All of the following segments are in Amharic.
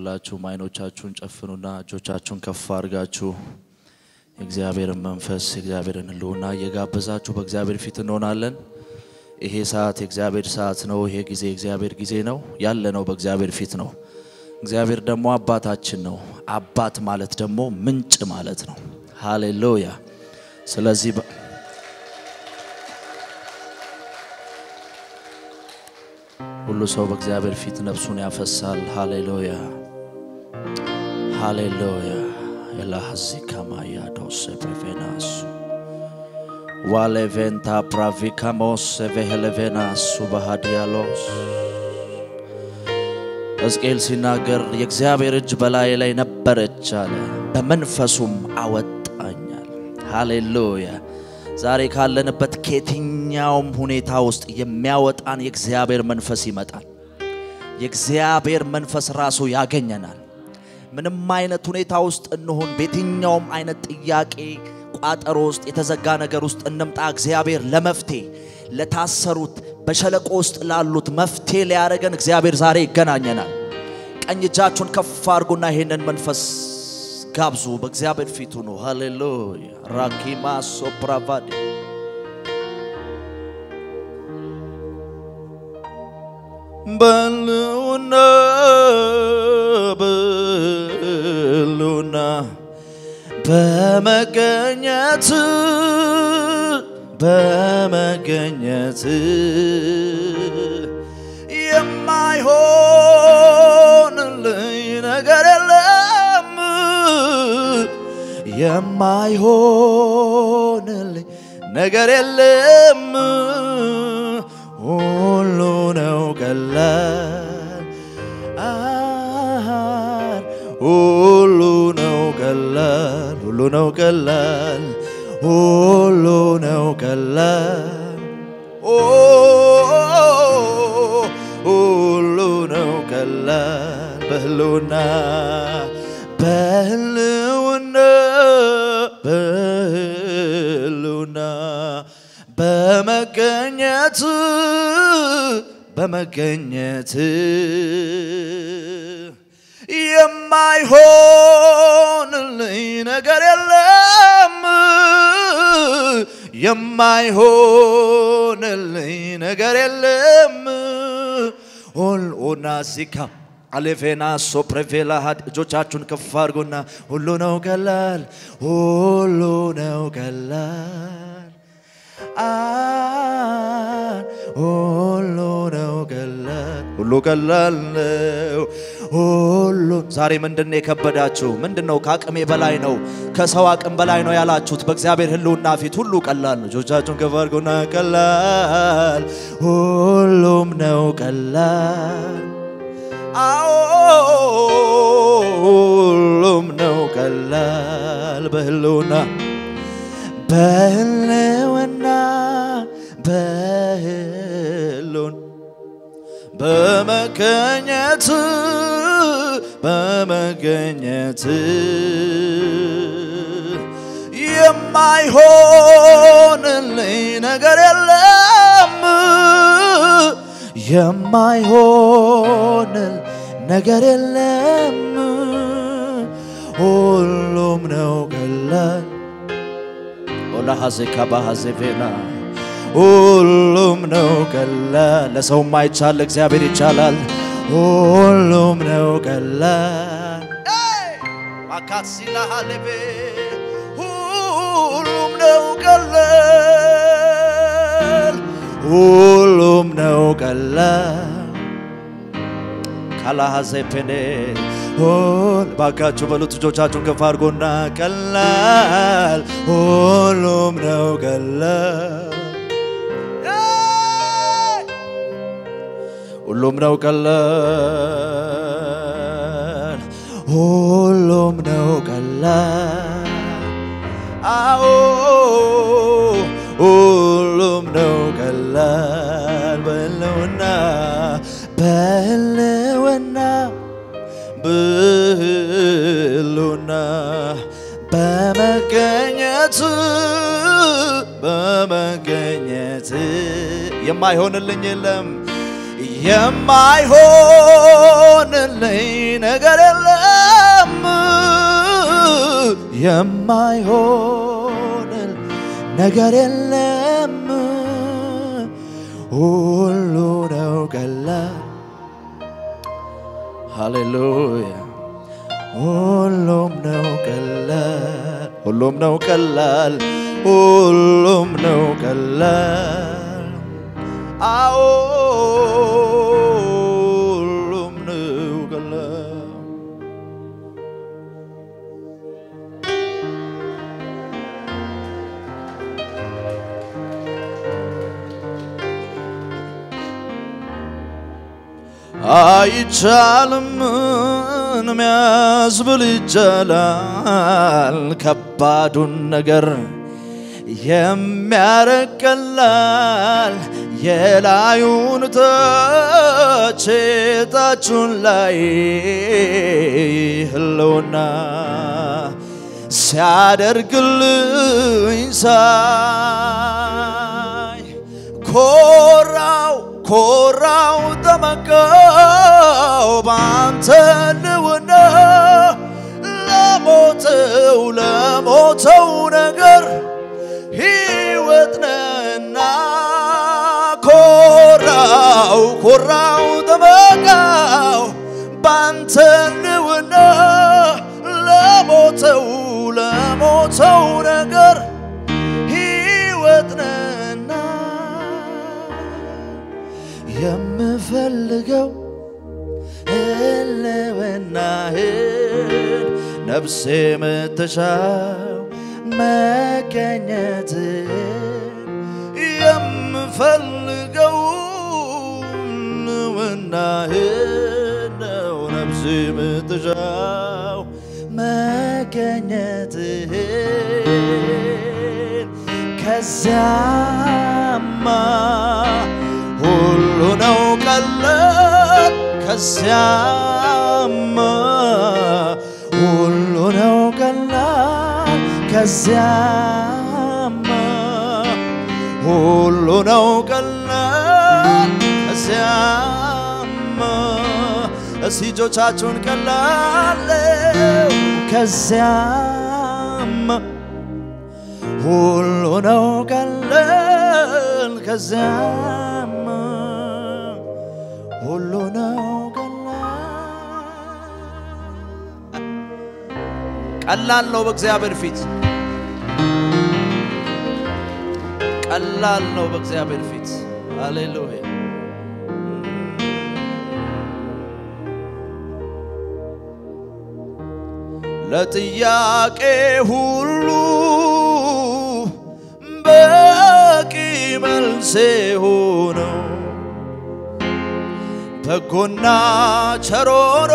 ሁላችሁም አይኖቻችሁን ጨፍኑና እጆቻችሁን ከፍ አድርጋችሁ የእግዚአብሔርን መንፈስ የእግዚአብሔርን ሕልውና እየጋበዛችሁ በእግዚአብሔር ፊት እንሆናለን። ይሄ ሰዓት የእግዚአብሔር ሰዓት ነው። ይሄ ጊዜ የእግዚአብሔር ጊዜ ነው። ያለ ነው በእግዚአብሔር ፊት ነው። እግዚአብሔር ደግሞ አባታችን ነው። አባት ማለት ደግሞ ምንጭ ማለት ነው። ሃሌሉያ። ስለዚህ በ- ሁሉ ሰው በእግዚአብሔር ፊት ነፍሱን ያፈሳል። ሃሌሉያ ሃሌሉያ ኤላሃዚ ካማያዶስ ፕሪቬናሱ ዋሌቬንታ ፕራቪካሞስ ቬሄሌቬናሱ ባህዲያሎስ ሕዝቅኤል ሲናገር የእግዚአብሔር እጅ በላይ ላይ ነበረች አለ፣ በመንፈሱም አወጣኛል። ሃሌሉያ ዛሬ ካለንበት ከየትኛውም ሁኔታ ውስጥ የሚያወጣን የእግዚአብሔር መንፈስ ይመጣል። የእግዚአብሔር መንፈስ ራሱ ያገኘናል። ምንም አይነት ሁኔታ ውስጥ እንሁን፣ በየትኛውም አይነት ጥያቄ ቋጠሮ ውስጥ የተዘጋ ነገር ውስጥ እንምጣ፣ እግዚአብሔር ለመፍትሄ ለታሰሩት በሸለቆ ውስጥ ላሉት መፍትሄ ሊያደርገን እግዚአብሔር ዛሬ ይገናኘናል። ቀኝ እጃችሁን ከፍ አድርጉና ይሄንን መንፈስ ጋብዙ። በእግዚአብሔር ፊቱ ነው። ሃሌሉያ ራኪማ ሶፕራቫዲ በሉና በሉና በመገኘት በመገኘት የማይሆንልኝ ነገር የለም የማይሆንልኝ ነገር የለም ሁሉ ነው ቀላል አሃን ሁሉ ነው ቀላል ሁሉ ነው ቀላል ሁሉ ነው ቀላል ኦ ሁሉ ነው ቀላል በህልውና በህልውና በህልውና በመገኘት በመገኘት የማይሆንልኝ ነገር የለም የማይሆንልኝ ነገር የለም ኦና ሲካ አሌፌና ሶፕሬቬላ ሀድ እጆቻችሁን ከፍ አድርጎና ሁሉ ነው ቀላል ሁሉ ነው ቀላል አን ሁሉ ነው ቀላል ሁሉ ቀላል ነው ሁሉ ዛሬ ምንድን ነው የከበዳችሁ? ምንድን ነው ከአቅሜ በላይ ነው ከሰው አቅም በላይ ነው ያላችሁት? በእግዚአብሔር ሕልውና ፊት ሁሉ ቀላል ነው። እጆቻችሁን ከፍ አድርጉና ቀላል ሁሉም ነው ቀላል አዎ ሁሉም ነው ቀላል በሕልውና በሕልውና በሕልውና በመገኘት በመገኘት የማይሆንልኝ ነገር የለም የማይሆንል ነገር የለም ሁሉም ነው ቀላል ኦላሐዜካ ባሐዜቬና ሁሉም ነው ቀላል። ለሰው ማይቻል ለእግዚአብሔር ይቻላል። ሁሉም ነው ቀላል። ማካሲላሃሌቤ ሁሉም ነው ቀላል። ሁሉም ነው ቀላል። ካላሃዜፔኔ ሁል ባካችሁ በሉት እጆቻችሁን ከፍ አድርጎና ቀላል ሁሉም ነው ቀላል ሁሉም ነው ቀላል ሁሉም ነው ቀላል አዎ ሁሉም ነው ቀላል በሕልውና በሕልውና በሕልውና በመገኘት በመገኘት የማይሆንልኝ የለም የማይሆንልኝ ነገር የለም የማይሆንል ነገር የለም ሁሉ ነው ቀላል ሃሌሉያ ሁሉም ነው ቀላል ሁሉም ነው ቀላል ሁሉም ነው ቀላል አዎ ሁሉም ነው ቀላል አይቻልም ሚያስብል ይቻላል ከባዱን ነገር የሚያረግ ቀላል የላዩን ተች ታቹን ላይ ህልውና ሲያደርግልኝ ሳይ ኮራው ኮራው ተመካው ባንተ ልውና ለሞተው ለሞተው ነገር ሕይወት ነህና ኮራው ኮራው ተመካው ባንተ ልውና ለሞተው ለሞተው ነገር ሕይወት ነህና የምፈልገው ህልውናህን ነፍሴ የምትሻው መገኘትን የምፈልገው ህልውናህን ነው ነፍሴ የምትሻው መገኘትህን ከዚያማ ሁሉ ነው ቀላል ከዚያማ ሁሉ ነው ቀላል ከዚያማ ሁሉ ነው ቀላል ከዚያማ እስቲ እጆቻችሁን ቀላለው ከዚያማ ሁሉ ነው ቀላል ከዚያማ ሁሉ ነው ቀላል ነው በእግዚአብሔር ፊት ቀላል ነው በእግዚአብሔር ፊት ሃሌሉያ ለጥያቄ ሁሉ በቂ መልሴ ሆነው በጎና ቸሮሮ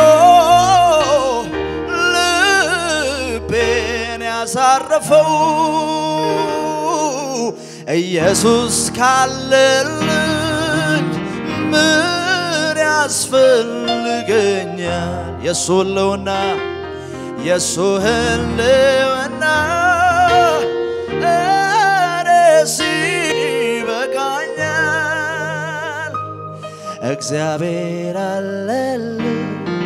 ልቤን ያሳረፈው ኢየሱስ ካለልኝ ምን ያስፈልገኛል? የሱ ህልውና የሱ ህልውና እኔስ ይበቃኛል። እግዚአብሔር አለልኝ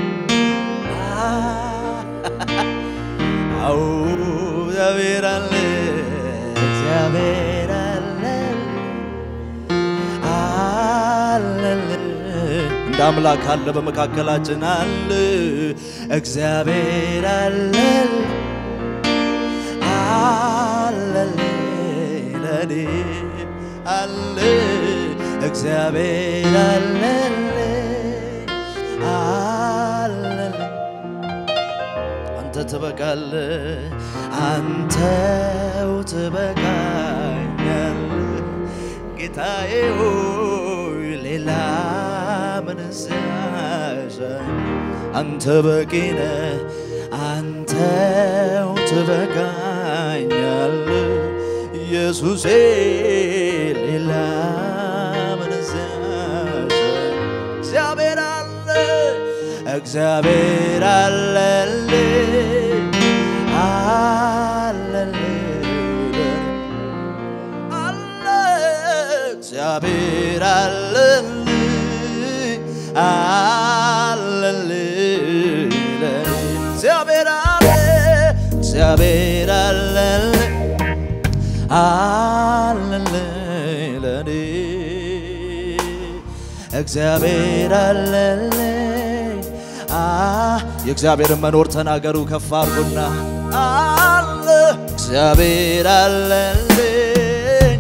አው እግዚአብሔር አለ እግዚአብሔር አለ አለል እንደ አምላክ አለ በመካከላችን አለ እግዚአብሔር አለል አለል ለኔ አለ እግዚአብሔር አለል አለል አንተ ትበቃለ አንተው ትበቃኛል ጌታዬ ሆይ ሌላ ምን ሲያሻኝ አንተ በቂነ አንተው ትበቃኛል ኢየሱሴ ሌላ ምን ሲያሻኝ እግዚአብሔር አለ እግዚአብሔር አለልኝ አለልኝ አለ እግዚአብሔር አለልኝ አለልኝ ለኔ እግዚአብሔር አለ እግዚአብሔር አለልኝ አለልኝ ለኔ እግዚአብሔር አለልኝ አ የእግዚአብሔርን መኖር ተናገሩ ከፍ አድርጉና አለ እግዚአብሔር አለልኝ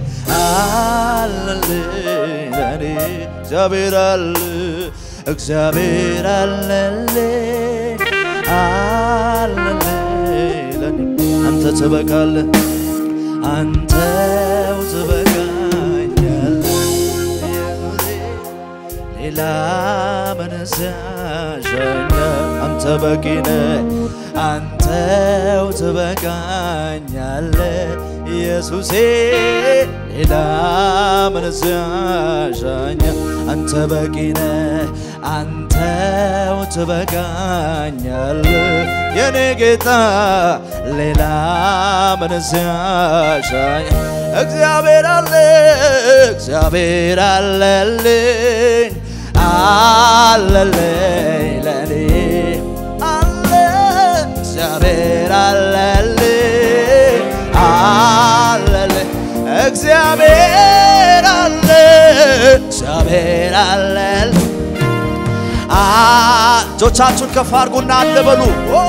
አለልኝ ለኔ እግዚአብሔር አለ እግዚአብሔር አለልኝ አለልኝ ለኔ አንተ ትበቃለህ አንተው ትበቃኛለህ ሌላ ምንስ ያሻኛል? አንተ በቂ ነህ፣ አንተው ትበቃኛለህ ኢየሱሴ። ሌላ ምንስ ያሻኛል? አንተ በቂ ነህ፣ አንተው ትበቃኛለህ የኔ ጌታ። ሌላ ምንስ ያሻኛል? እግዚአብሔር አለ እግዚአብሔር አለልኝ አለልኝ ለኔ አለ እግዚአብሔር አለልኝ አለልኝ እግዚአብሔር አለ እግዚአብሔር አለልኝ እጆቻችሁን ከፍ አድርጉና አለ በሉ ኦ፣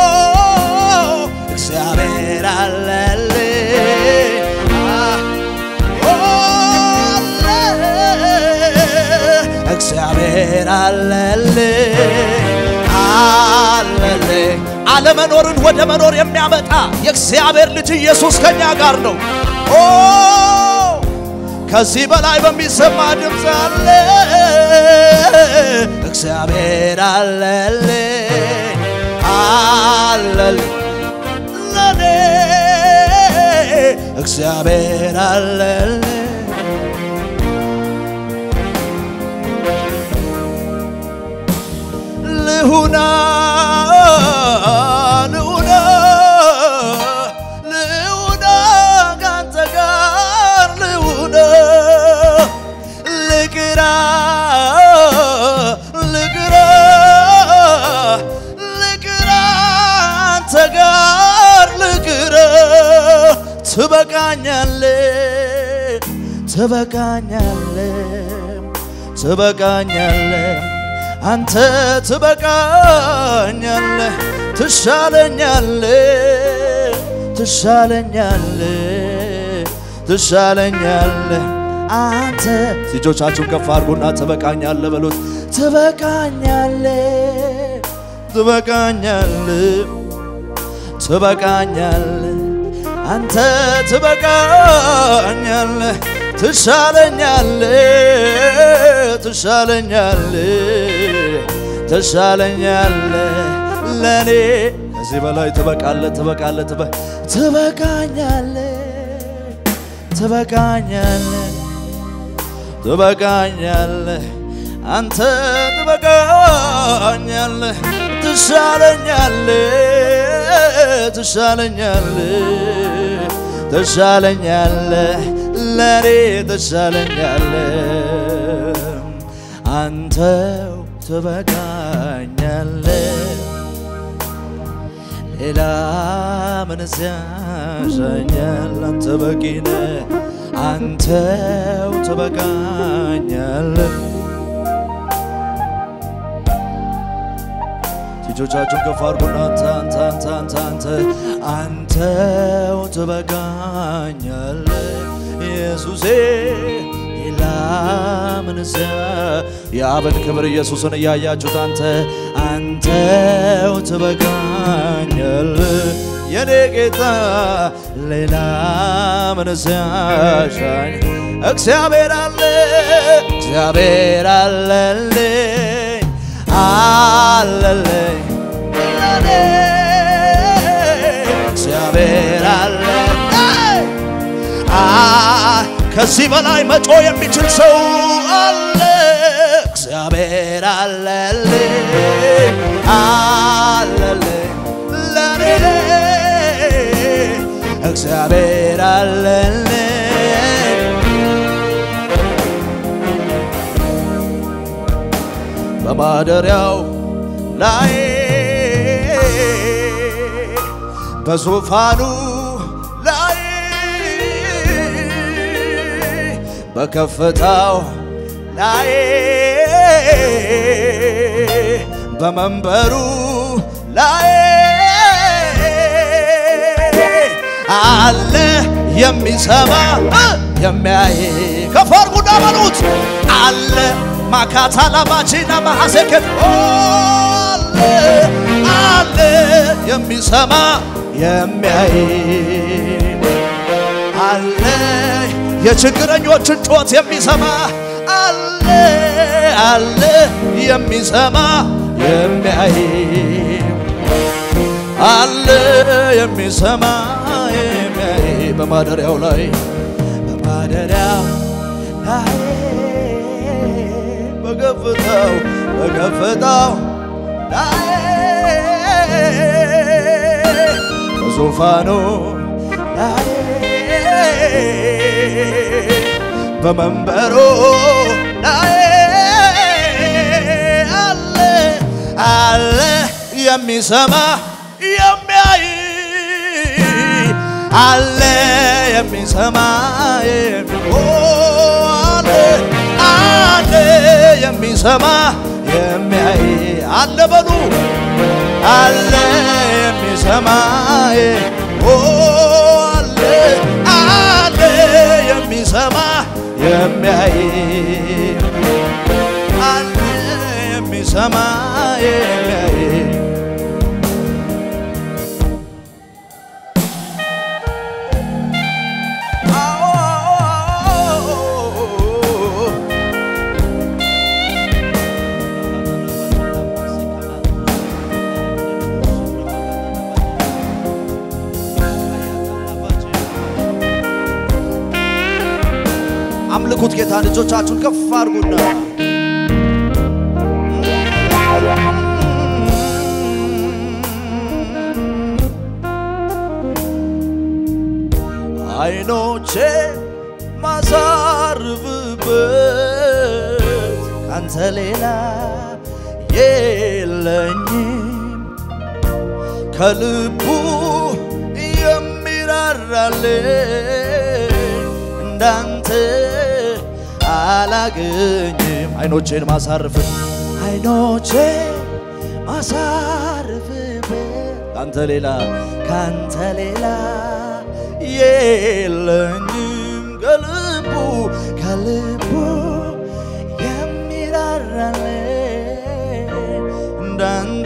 እግዚአብሔር አለልኝ ኦ፣ አለ እግዚአብሔር አለልኝ አለልኝ አለመኖርን ወደ መኖር የሚያመጣ የእግዚአብሔር ልጅ ኢየሱስ ከኛ ጋር ነው። ኦ ከዚህ በላይ በሚሰማ ድምፅ አለ እግዚአብሔር አለልኝ አለልኝ ለኔ እግዚአብሔር አለልኝ ልሁና ልሁና ልሁና ካንተ ጋር ልሁና ልቅራ ልቅራ ልቅራ አንተ ጋር ልቅራ ትበቃኛለ ትበቃኛለ ትበቃኛለ አንተ ትበቃኛለ ትሻለኛለ ትሻለኛለ ትሻለኛለ አንተ ልጆቻችሁን ከፍ አድርጉና ትበቃኛለ በሉት ትበቃኛለ ትበቃኛለ ትበቃኛለ አንተ ትበቃኛለ ትሻለኛለ ትሻለኛለ ትሻለኛለ ለኔ ከዚህ በላይ ትበቃለ ትበቃለ ትበ- ትበቃኛለ ትበቃኛለ ትበቃኛለ አንተ ትበቃኛለ ትሻለኛለ ትሻለኛለ ትሻለኛለ ለኔ ትሻለኛለ አንተው ትበቃኛለ ሌላ ምንስ ያሻኛል? አንተ በቂ ነህ፣ አንተው ትበቃኛለ እጆቻችሁን ከፍ አድርጉና አንተ አንተ አንተ አንተ አንተ አንተው ትበቃኛለ ኢየሱሴ ሌላ ምንስ የአብን ክብር ኢየሱስን እያያችሁት አንተ አንተው ትበቃኛለ የኔ ጌታ ሌላ ምንስ ያሻኝ እግዚአብሔር አለ እግዚአብሔር አለልኝ አለልኝ ለኔ እግዚአብሔር አለ አ ከዚህ በላይ መጮ የሚችል ሰው አለ እግዚአብሔር አለልኝ አለልኝ ለኔ እግዚአብሔር አለልኝ በማደሪያው ላይ በዙፋኑ ላይ በከፍታው ላይ በመንበሩ ላይ አለ የሚሰማ የሚያይ ከፍ አድርጉና በሉት አለ ማካታ ላባቺና ማሐሴከት አለ አለ የሚሰማ የሚያይ አለ የችግረኞችን ጩኸት የሚሰማ አለ አለ የሚሰማ የሚያይ አለ የሚሰማ የሚያይ በማደሪያው ላይ በማደሪያው ላይ በከፍታው በከፍታው ላይ በዙፋኑ ላይ በመንበሩ ላይ አለ አለ የሚሰማ የሚያይ አለ የሚሰማ የሚ- ኦ፣ አለ አለ የሚሰማ የሚያይ አለ በሉ አለ የሚሰማ ኦ አለ አለ የሚሰማ የሚያይ አለ የሚሰማ የሚያይ አዎ አምልኩት ጌታ ልጆቻችሁን ከፍ አድርጉና አይኖቼ ማሳርፍበት ካንተ ሌላ የለኝም ከልቡ የሚራራልኝ እንዳንተ አላገኝም። አይኖቼን ማሳርፍ አይኖቼ ማሳርፍበት ካንተ ሌላ ካንተ ሌላ የለኝም ከልቡ ከልቡ የሚራራልኝ እንዳንተ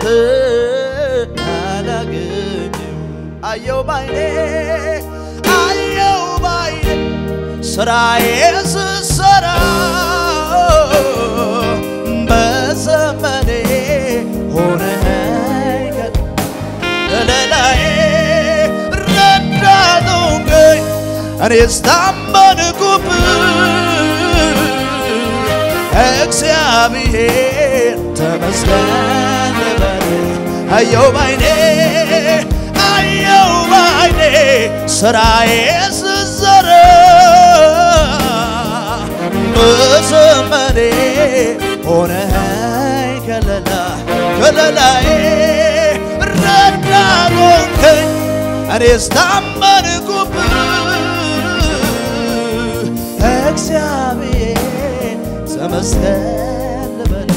አላገኝም። አየው ባይኔ አየው ባይኔ ስራዬ ስሰራ በዘመኔ ሆነኸኝ ከለላዬ ረዳቱኝ እኔስ ታመንኩብህ እግዚአብሔር ተመስገን ልበል አየው ባይኔ አየው ባይኔ ስራዬ ስዘራ በዘመኔ ሆነኸኝ ከለላ ከለላዬ ረዳት ሆንከኝ እኔስ ታመንኩብህ እግዚአብሔር ተመስገን ልበል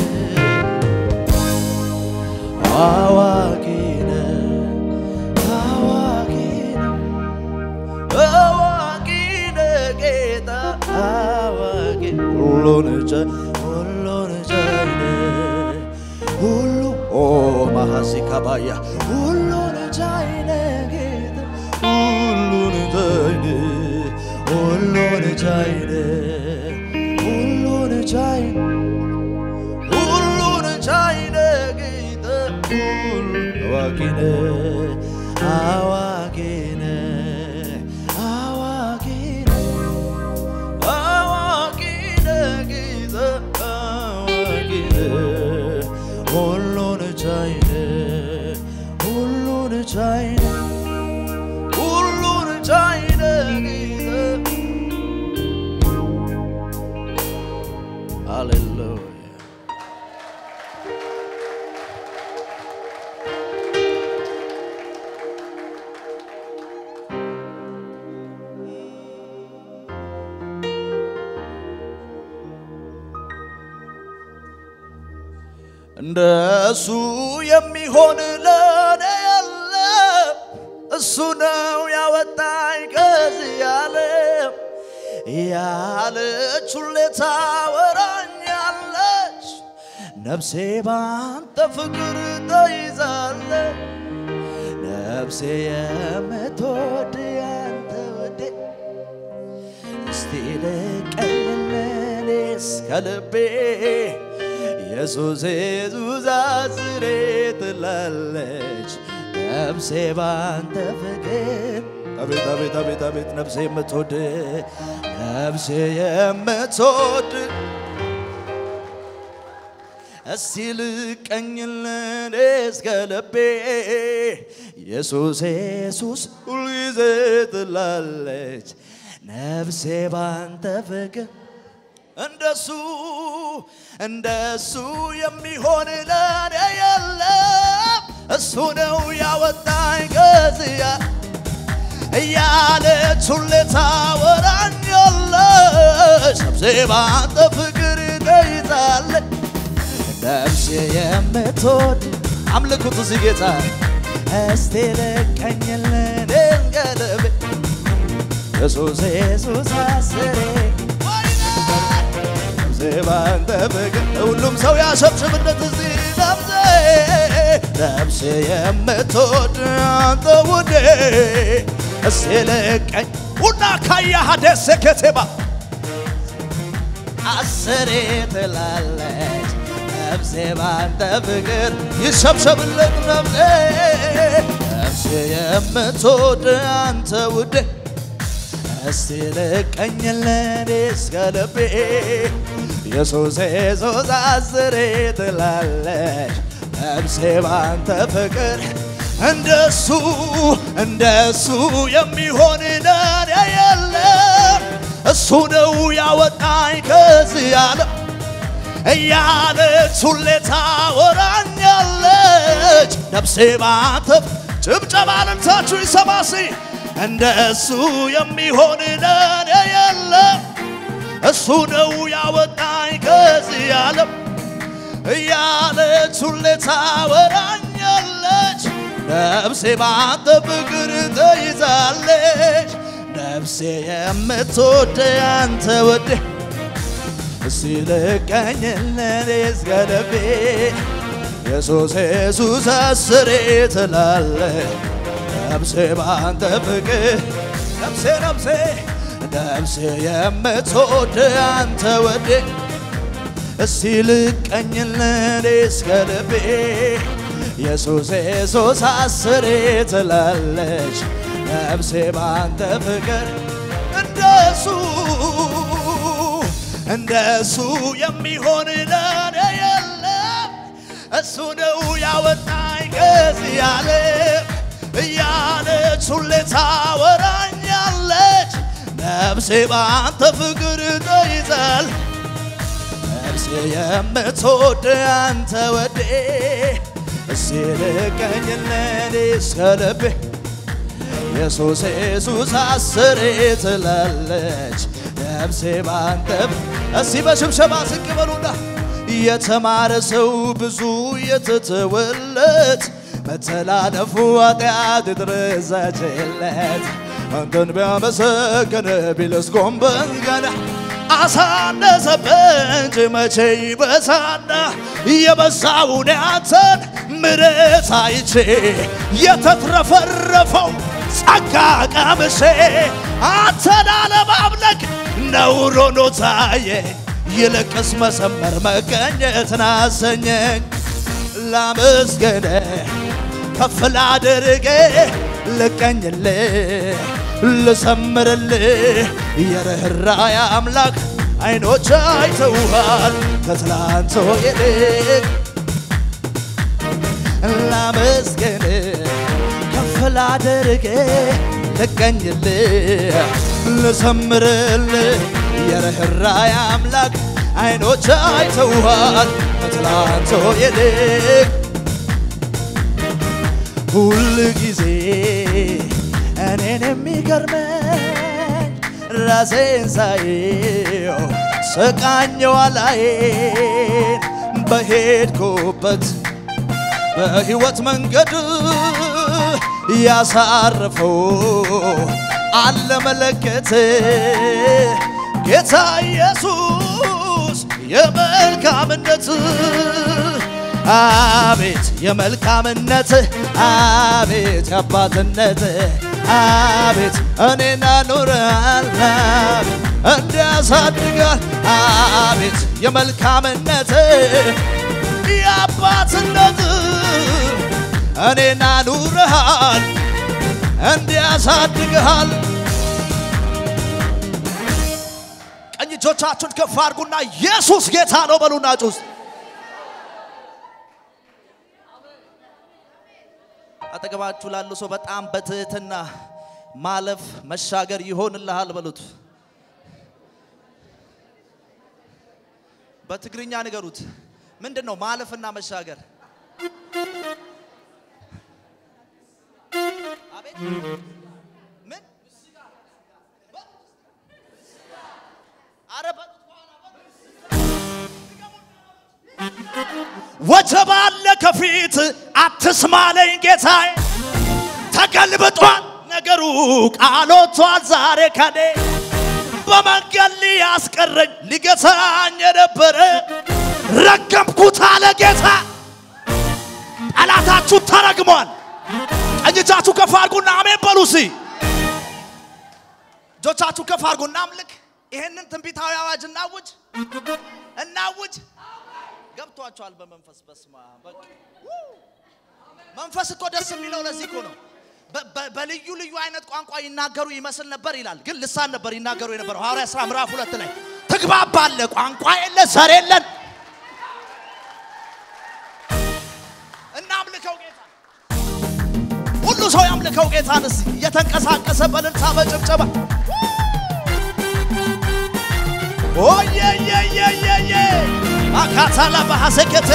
አዋቂ ነህ አዋቂ ነህ አዋቂ ነህ ጌታ አዋቂ ሁሉን ቻይ ሁሉን ቻይ ነህ ሁሉ ኦ ማሐሲ ካባያ ሁሉን ቻይ ነህ ጌታ ሁሉን ቻይ ነህ ሁሉን ቻይ ነህ ሁሉን ቻይ ነህ ሁሉን ቻይ ነህ ጌታ ሁሉን አዋቂ ነህ አዋቂ ነህ አዋቂ ነህ አዋቂ ነህ ጌታ አዋቂ ነህ ሁሉን ቻይ ነህ ሁሉን ቻይ ነህ ሁሉን ቻይ ነህ ጌታ ሃሌሉያ እንደሱ የሚሆን ለኔ የለም። እሱ ነው ያወጣኝ ከዚህ ዓለም ያለች ሁሌ ታወራኛለች። ነፍሴ ባንተ ፍቅር ተይዛለች። ነፍሴ የምትወድ ያንተ ወዴ እስቲ ልቀኝልኔስ ከልቤ ኢየሱስ ዙዛዝሬ ትላለች ነፍሴ ባንተ ፍቅር አቤት አቤት አቤት አቤት ነፍሴ የምትወድ ነፍሴ የምትወድ እስቲ ልቀኝልን እስከ ልቤ ኢየሱስ ኢየሱስ ሁልጊዜ ትላለች ነፍሴ ባንተ ፍቅር እንደሱ እንደሱ የሚሆን ለኔ የለም። እሱ ነው ያወጣኝ ከዚያ እያለች ሁሌ ታወራኛለች። ነፍሴ ባንተ ፍቅር ተይዛለች። ነፍሴ የምትወድ አምልኩት እዚህ ጌታ እስቲ ልቀኝልን እንገለብ ኢየሱስ ኢየሱስ አስሬ ነፍሴ ባንተ ፍቅር ሁሉም ሰው ያሸብሽብነት እዚህ ነፍሴ ነፍሴ የምትወድ አንተ ውዴ እስቲ ልቀኝ ሁና ካያሃ ደሴ ከተማ አስሬ ትላለች ነፍሴ ባንተ ፍቅር ይሸብሸብለት ነፍሴ ነፍሴ የምትወድ አንተ ውዴ እስቲ ልቀኝልን እስከ ልቤ ኢየሱስ ኢየሱስ አስሬ ትላለች ነፍሴ ባንተ ፍቅር እንደሱ እንደሱ የሚሆን ለኔ የለም። እሱ ነው ያወጣኝ ከዚህ ዓለም እያለች ሁሌ ታወራኛለች። ነፍሴ ባንተ ጭብጨባ ልልታችሁ ይሰማሲ እንደሱ የሚሆን ለኔ የለም። እሱ ነው ያወጣኝ ከዚህ ዓለም እያለች ሁሌ ታወራኛለች። ነፍሴ ባንተ ፍቅር ተይዛለች። ነፍሴ የምትወድ አንተ ወዴ እስቲ ልቀኝልን እስከ ልቤ ኢየሱስ ኢየሱስ አስሬ ትላለች ነፍሴ ባንተ ፍቅር ነፍሴ ነፍሴ ነፍሴ የምትወድ አንተ ወዴ እስቲ ልቀኝልን እስከ ልቤ ኢየሱስ ኢየሱስ አስሬ ትላለች ነፍሴ ባንተ ፍቅር እንደሱ እንደሱ የሚሆን ለኔ የለም። እሱ ነው ያወጣኝ ከዚህ ዓለም እያለች ሁሌ ታወራኛለች። ነፍሴ ባንተ ፍቅር ተይዛል ነፍሴ የምትወድ አንተ ወዴ እስቲ ልቀኝልን እስከ ልቤ ኢየሱስ ኢየሱስ አስሬ ትላለች ነፍሴ ባንተ እስቲ በሽብሸባ ዝቅ በሉና የተማረ ሰው ብዙ የተተወለት መተላለፉ ኃጢአት የተረሳችለት አንተን ቢያመሰገን ቢልስ ጎንበስ ቀና አሳነሰበት እንጂ መቼ ይበሳና የበዛውን ያንተን ምሕረት አይቼ የተትረፈረፈው ጸጋ ቀምሼ አንተን አለማምለክ ነውር ሆኖ ታየኝ። ይልቅስ መሰመር መገኘትን አሰኘኝ። ላመስገን ከፍ ላድርግ ልቀኝልህ ልሰምርልህ የርኅራኄ አምላክ አይኖች አይተውሃል ከትላንቶ ይልቅ ላመስገን ከፍ ላድርግ ልቀኝልህ ልሰምርልህ የርኅራኄ አምላክ አይኖች አይተውሃል ከትላንቶ ይልቅ ሁል ጊዜ እኔን የሚገርመኝ ራሴን ሳየው ስቃኘው አላዬን በሄድኩበት በሕይወት መንገድ ያሳረፈው አለ መለከት ጌታ ኢየሱስ የመልካምነት አቤት የመልካምነት አቤት የአባትነት አቤት እኔና ኑረሃል እንዲያሳድጋል አቤት የመልካምነት የአባትነት እኔና ኑረሃል እንዲያሳድግሃል ቀኝ እጆቻችሁን ከፍ አድርጉና ኢየሱስ ጌታ ነው በሉና ጩስ አጠገባችሁ ላሉ ሰው በጣም በትህትና ማለፍ መሻገር ይሆንልሃል በሉት። በትግርኛ ንገሩት። ምንድን ነው ማለፍና መሻገር? አቤት ምን ኧረ በሉት ወጀብ አለ ከፊት አትስማለኝ ጌታዬ፣ ተገልብጧል ነገሩ ቃሎቷል ዛሬ ከኔ በመንገድ ሊያስቀረኝ ሊገታኝ የነበረ ረገምኩት አለ ጌታ። ጠላታችሁ ተረግሟል። ቀኝ እጃችሁ ከፍ አድርጉና አሜን በሉ እስኪ። እጆቻችሁ ከፍ አድርጉና አምልክ። ይሄንን ትንቢታዊ አዋጅ እናውጅ እናውጅ። ገብቷቸዋል በመንፈስ በስማ በቃ መንፈስ እኮ ደስ የሚለው ለዚህ እኮ ነው። በ- በ- በልዩ ልዩ አይነት ቋንቋ ይናገሩ ይመስል ነበር ይላል፣ ግን ልሳን ነበር ይናገሩ የነበረው። ሐዋርያ ሥራ ምዕራፍ ሁለት ላይ ትግባባለ፣ ቋንቋ የለ፣ ዘር የለን። እናምልከው ጌታ ሁሉ ሰው ያምልከው ጌታን እስኪ እየተንቀሳቀሰ በእልልታ በጭብጨባ ኦየየየየየ አካታላ ባሐሰከቴ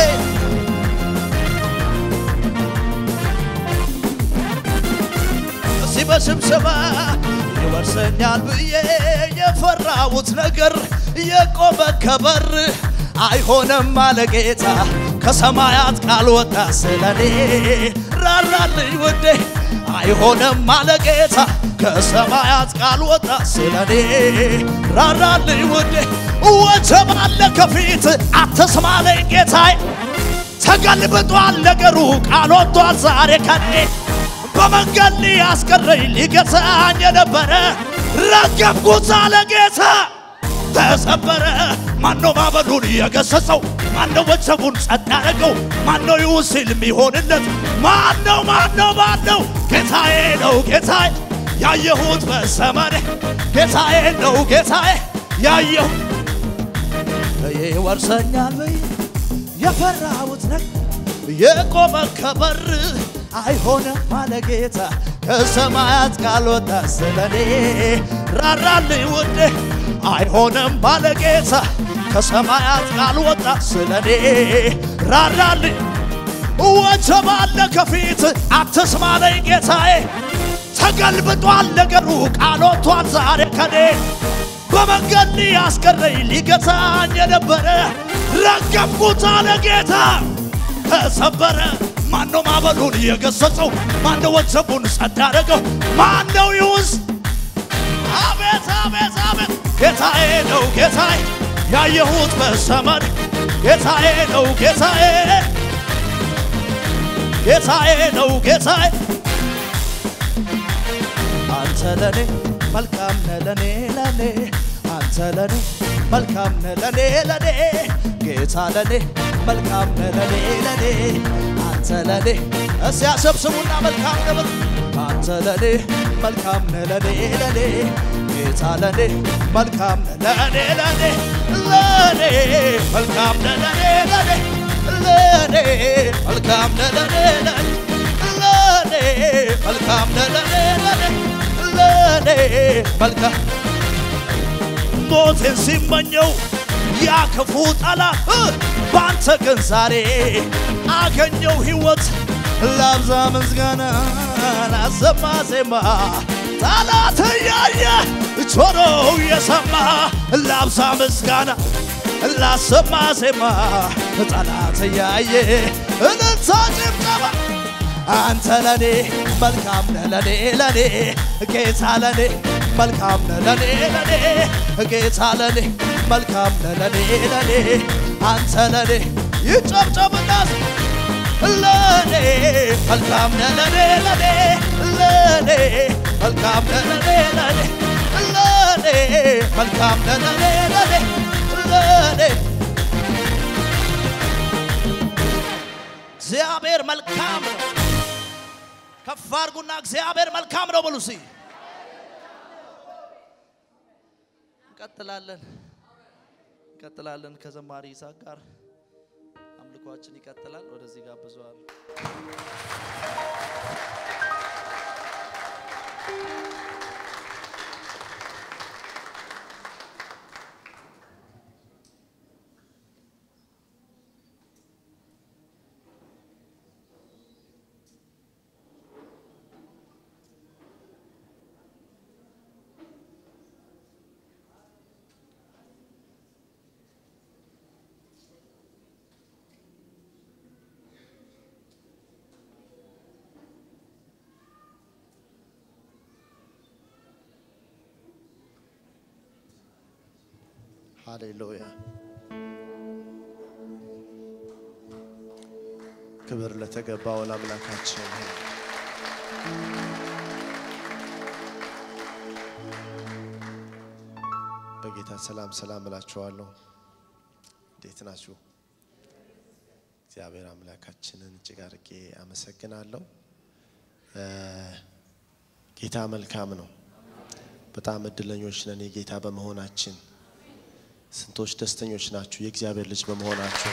እዚህ በስብሰባ ይወርሰኛል ብዬ የፈራሁት ነገር የቆመ ከበር አይሆንም አለ ጌታ ከሰማያት ቃል ወጣ ስለኔ ራራልኝ ውዴ አይሆንም አለ ጌታ ከሰማያት ቃል ወጣ ስለኔ ራራልኝ ውዴ ወጀብ አለ ከፊት አትስማለኝ ጌታዬ ተገልብጧል ነገሩ ቃል ወጥቷል ዛሬ ከኔ በመንገድ ሊያስቀረኝ ሊገታኝ የነበረ ረገምኩት አለ ጌታ ተሰበረ። ማነው ማዕበሉን የገሰጸው? ማነው ወጀቡን ጸጥ ያደረገው? ማነው ይሁን ሲል የሚሆንለት? ማነው ማነው ማነው? ጌታዬ ነው ጌታዬ ያየሁት በሰመኔ ጌታዬ ነው ጌታዬ ያየሁት ይወርሰኛል ብዬ የፈራሁት ነገር የቆመ ከበር አይሆንም አለ ጌታ ከሰማያት ካልወጣ ስለኔ ራራልኝ ውዴ አይሆንም አለ ጌታ ከሰማያት ካልወጣ ስለኔ ራራልኝ ወጀብ አለ ከፊት አትስማለኝ ጌታዬ ተገልብጧል ነገሩ ቃል ወጥቷል ዛሬ ከኔ በመንገድ ሊያስቀረኝ ሊገታኝ የነበረ ረገምኩት አለ ጌታ ተሰበረ። ማነው ማዕበሉን የገሰጸው? ማነው ወጀቡን ጸጥ ያደረገው? ማነው ይውስ? አቤት አቤት አቤት! ጌታዬ ነው ጌታዬ ያየሁት በሰመን ጌታዬ ነው ጌታዬ ጌታዬ ነው ጌታዬ አንተ ለኔ መልካም ነህ ለኔ ለኔ አንተ ለኔ መልካም ነህ ለኔ ለኔ ጌታ ለኔ መልካም ነህ ለኔ ለኔ አንተ ለኔ እስያ ሰብስቡና መልካም ነህ በሉ። አንተ ለኔ መልካም ነህ ለኔ ለኔ ጌታ ለኔ መልካም ነህ ለኔ ለኔ ለኔ መልካም ነህ ለኔ ለኔ ለኔ መልካም ነህ ለኔ ለኔ ለኔ መልካም ነህ ለኔ ለኔ ለኔ መልካም ሞቴን ሲመኘው ያ ክፉ ጠላት እ በአንተ ግን ዛሬ አገኘው ሕይወት ላብዛ ምስጋና ላሰማ ዜማ ጠላት እያየ ጆሮው የሰማ ላብዛ ምስጋና ላሰማ ዜማ ጠላት እያየ እልልታ ጭብጨባ አንተ ለኔ መልካም ነህ ለኔ ለኔ ጌታ ለኔ መልካም ነህ ለኔ ለኔ ጌታ ለኔ መልካም ነህ ለኔ ለኔ አንተ ለኔ ይጨብጨብና ለኔ መልካም ነህ ለኔ ለኔ ለኔ መልካም ነህ ለኔ ለኔ ለኔ መልካም ነህ ለኔ ለኔ ለኔ እግዚአብሔር መልካም ነው። ከፍ አድርጉና እግዚአብሔር መልካም ነው በሉ እስኪ። እንቀጥላለን እንቀጥላለን ከዘማሪ ይስሐቅ ጋር አምልኳችን ይቀጥላል። ወደዚህ ጋብዘዋል። ሃሌሉያ ክብር ለተገባው ለአምላካችን ይሁን። በጌታ ሰላም ሰላም እላችኋለሁ። እንዴት ናችሁ? እግዚአብሔር አምላካችንን እጅግ አድርጌ አመሰግናለሁ። እ ጌታ መልካም ነው። በጣም እድለኞች ነን የጌታ በመሆናችን። ስንቶች ደስተኞች ናችሁ የእግዚአብሔር ልጅ በመሆናችሁ?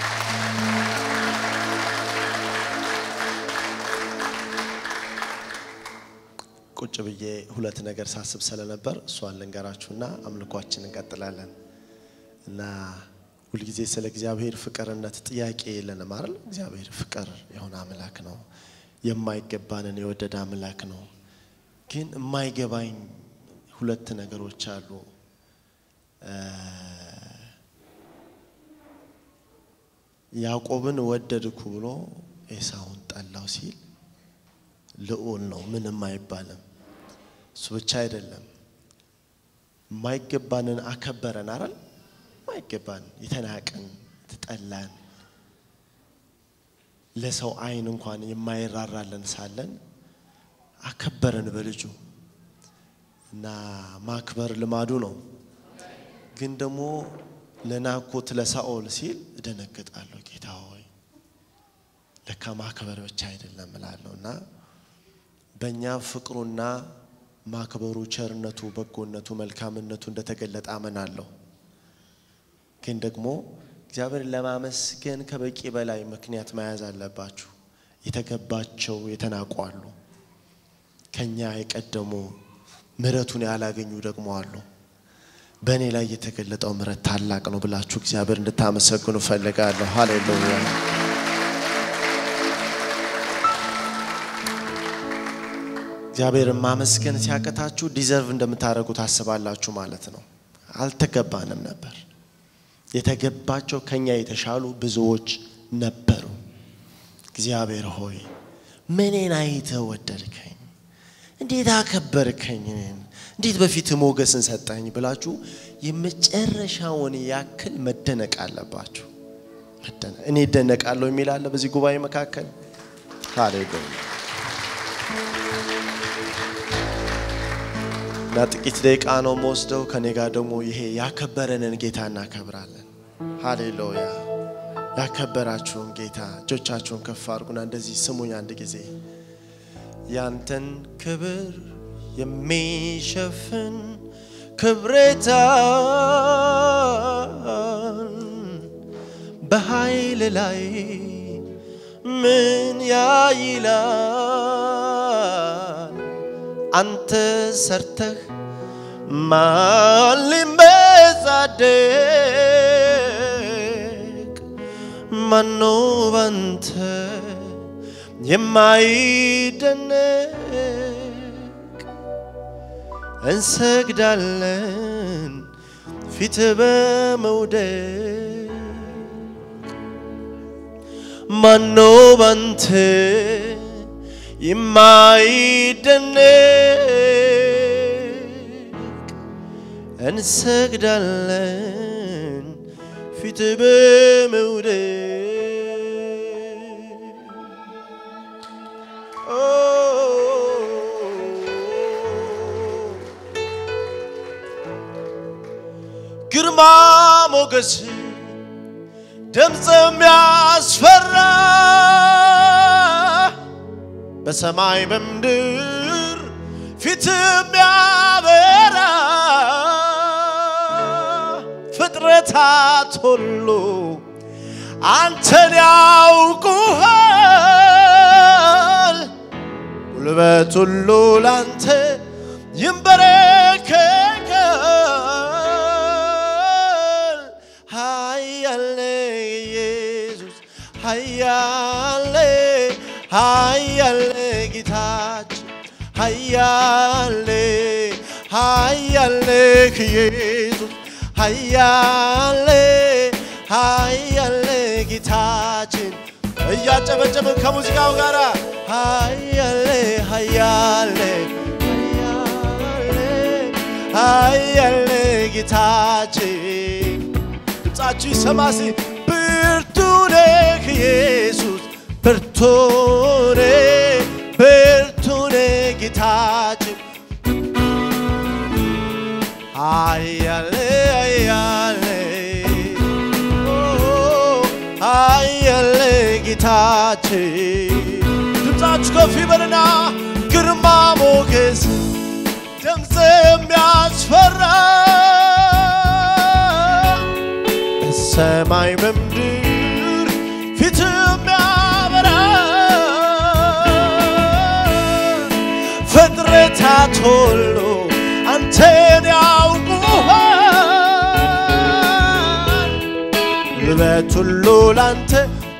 ቁጭ ብዬ ሁለት ነገር ሳስብ ስለነበር እሷን ልንገራችሁና አምልኳችን እንቀጥላለን። እና ሁልጊዜ ስለ እግዚአብሔር ፍቅርነት ጥያቄ የለንም አይደል? እግዚአብሔር ፍቅር የሆነ አምላክ ነው። የማይገባንን የወደደ አምላክ ነው። ግን የማይገባኝ ሁለት ነገሮች አሉ። ያዕቆብን ወደድኩ ብሎ ኤሳውን ጠላው ሲል ልዑል ነው፣ ምንም አይባልም። እሱ ብቻ አይደለም፣ የማይገባንን አከበረን አይደል? የማይገባን የተናቅን የተጠላን ለሰው ዓይን እንኳን የማይራራለን ሳለን አከበረን በልጁ እና ማክበር ልማዱ ነው። ግን ደግሞ ለናኮት ለሳኦል ሲል እደነግጣለሁ። ጌታ ሆይ ለካ ማክበር ብቻ አይደለም እላለሁ እና በእኛ ፍቅሩና ማክበሩ፣ ቸርነቱ፣ በጎነቱ፣ መልካምነቱ እንደተገለጠ አመናለሁ። ግን ደግሞ እግዚአብሔርን ለማመስገን ከበቂ በላይ ምክንያት መያዝ አለባችሁ። የተገባቸው የተናቁ አሉ። ከኛ የቀደሙ ምሕረቱን ያላገኙ ደግሞ አሉ። በእኔ ላይ የተገለጠው ምሕረት ታላቅ ነው ብላችሁ እግዚአብሔር እንድታመሰግኑ ፈልጋለሁ። ሃሌሉያ። እግዚአብሔርን ማመስገን ሲያቀታችሁ ዲዘርቭ እንደምታደርጉ ታስባላችሁ ማለት ነው። አልተገባንም ነበር። የተገባቸው ከኛ የተሻሉ ብዙዎች ነበሩ። እግዚአብሔር ሆይ ምኔን አይተህ ወደድከኝ? እንዴት አከበርከኝ? እኔን እንዴት በፊት ሞገስን ሰጠኝ ብላችሁ የመጨረሻውን ያክል መደነቅ አለባችሁ። እኔ እደነቃለሁ የሚል አለ በዚህ ጉባኤ መካከል። ሃሌሉያ እና ጥቂት ደቂቃ ነው መወስደው። ከኔ ጋር ደግሞ ይሄ ያከበረንን ጌታ እናከብራለን። ሃሌሉያ ያከበራችሁን ጌታ እጆቻችሁን ከፍ አድርጉና እንደዚህ ስሙኝ አንድ ጊዜ ያንተን ክብር የሚሸፍን ክብሬታን በኃይል ላይ ምን ያይላል? አንተ ሰርተህ ማን ሊመጻደቅ? ማኖ ባንተ የማይደነቅ እንሰግዳለን ፊት በመውደድ ማኖ ባንተ የማይደነቅ እንሰግዳለን ፊት በመውደድ ኦ ግርማ ሞገስ ድምፅ የሚያስፈራ በሰማይ በምድር ፊት የሚያበራ ፍጥረታት ሁሉ አንተን ያውቁሃል። ጉልበት ሁሉ ላንተ ይንበረከካል። ኃያል ኢየሱስ ኃያል ኃያል ጌታችን ኃያል ኃያል ኢየሱስ ኃያል ኃያል ጌታችን እያጨበጨብን ከሙዚቃው ጋር ኃያል ኃያል ኃያል ጌታችን ድምፃችሁ ይሰማሲ ብርቱ ነህ ኢየሱስ ብርቱ ነህ ብርቱ ነህ ጌታችን ኃያል ኃያል ኦ ኃያል ጌታችን ድምፃችሁ ከፍ ይበልና ግርማ ሞገስ ድምፅ የሚያስፈራ በሰማይ በምድር ፊት የሚያበራ ፍጥረታት ሁሉ አንተን ያውቁሃል። ጉልበት ሁሉ ላንተ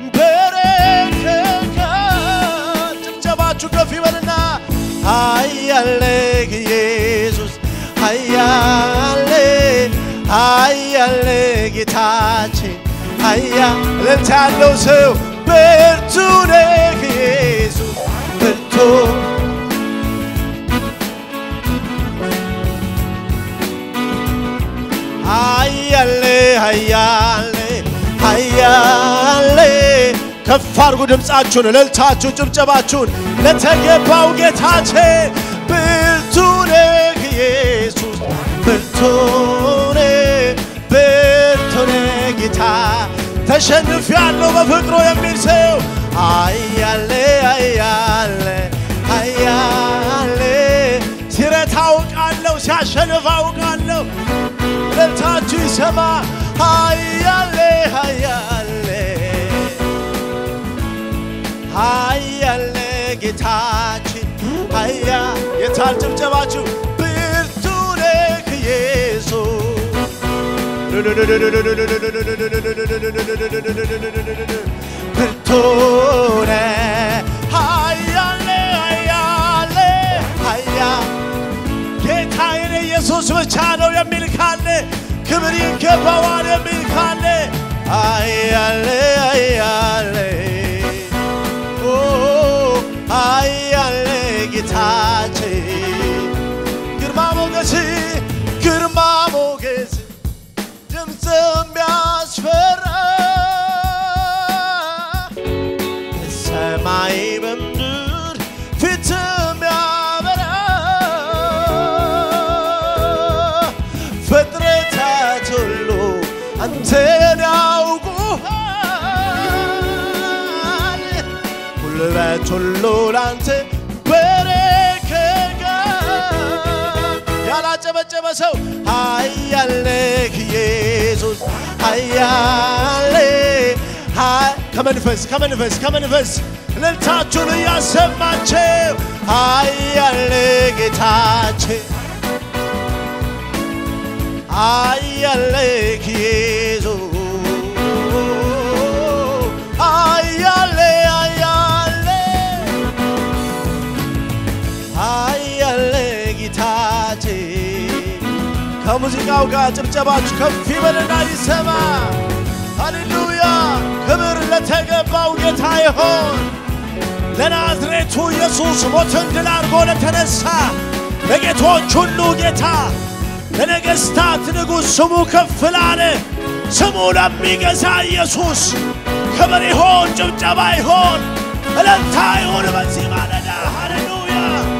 በረከካል። ጭብጨባችሁ ከፍ ይበልና ኃያል ኢየሱስ ኃያል ኃያል ጌታችን ኃያ እልልታ ያለው ሰው ብርቱ ነህ ኢየሱስ ብርቱ ኃያል ኃያል ኃያል ከፍ አድርጉ ድምፃችሁን፣ እልልታችሁን፣ ጭብጨባችሁን ለተገባው ጌታችን ብርቱ ነህ ኢየሱስ ብርቱ ነህ ብርቱ ነህ ጌታ ተሸንፍ ያለው በፍቅሩ የሚል ሰው ኃያል ኃያል ኃያል ሲረታ አውቃለሁ ሲያሸንፍ አውቃለሁ እልልታችሁ ይሰማ ኃያል ኃያል ኃያል ጌታችን ኃያ የታል ጭብጨባችሁ ብርቱ ነህ ኢየሱስ ብርቱ ነህ ኃያል ኃያል ኃያ ጌታዬን ኢየሱስ ብቻ ነው የሚል ካለ ክብር ይገባዋል የሚል ካለ ኃያል ኃያል ኦ ኃያል ጌታችን ግርማ ሞገስ ግርማ ሞገስ ድምፅ የሚያስፈራ ሰማይ በምድር ፊት የሚያበራ ፍጥረታት ሁሉ አንተን ያውቁሃል። ጉልበት ሁሉ ላንተ በረከካል። ያላጨበጨበ ሰው ኃያል ነህ ኢየሱስ ኃያል ኃ- ከመንፈስ ከመንፈስ ከመንፈስ እልልታችሁን እያሰማቸው ኃያል ጌታችን ኃያል ኢየሱስ ኃያል ኃያል ኃያል ጌታችን ከሙዚቃው ጋር ጭብጨባችሁ ከፍ ይበልና ይሰማ። ሃሌሉያ! ክብር ለተገባው ጌታ ይሆን። ለናዝሬቱ ኢየሱስ ሞትን ድል አድርጎ ለተነሳ ለጌቶች ሁሉ ጌታ ለነገሥታት ንጉሥ ስሙ ከፍ ላለ ስሙ ለሚገዛ ኢየሱስ ክብር ይሆን፣ ጭብጨባ ይሆን፣ እልልታ ይሁን በዚህ ማለዳ ሃሌሉያ!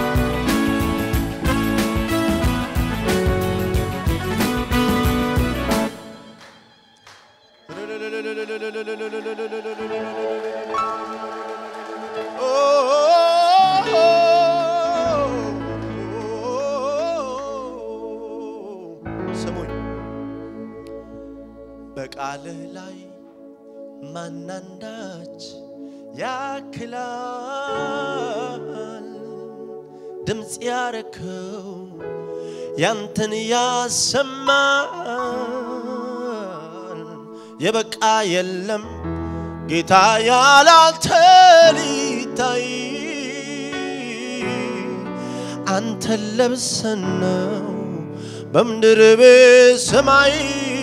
ስሙኝ በቃልህ ላይ ማናንዳች ያክላል ድምፅ ያረከው ያንተን ያሰማል የበቃ የለም ጌታ ያላንተ ሊታይ አንተን ለብሰን ነው በምድር በሰማይ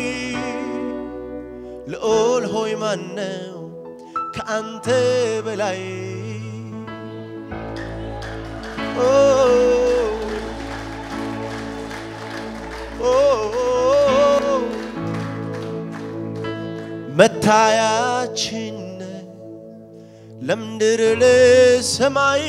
ልዑል ሆይ ማነው ከአንተ በላይ ኦ ኦ መታያችን ለምድር ለሰማይ